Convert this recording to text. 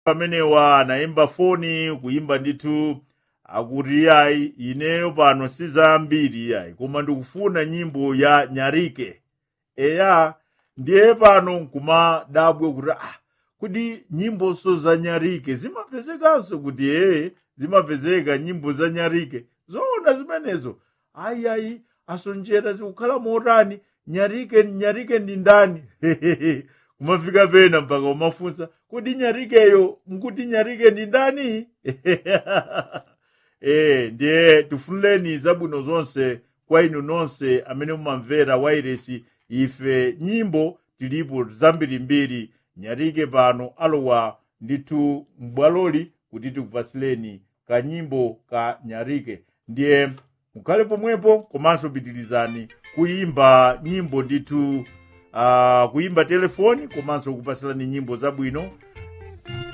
pamenewa anayimba foni kuyimba ndithu akuti ayi ineyo pano sizambiri ayi koma ndikufuna nyimbo ya nyarike eya ndiye pano nkumadabwe kuti ah kuti nyimboso za nyarike zimapezekanso kuti ee zimapezeka nyimbo za nyarike zoona zimenezo ayi ayi asonjera zikukhala motani nyarike nyarike ndi ndani kumafika pena mpaka umafunsa kodi nyarikeyo nkuti nyarike ndi ndani eh ndiye tifunireni zabwino zonse kwa inu nonse amene mumamvera wairesi ife nyimbo tilipo zambirimbiri nyarike pano alowa ndithu m'bwaloli kuti tikupasireni kanyimbo ka nyarike ndiye mukhale pomwepo komanso pitirizani kuyimba nyimbo ndithu uh, kuyimba telefoni komanso kupasirani nyimbo zabwino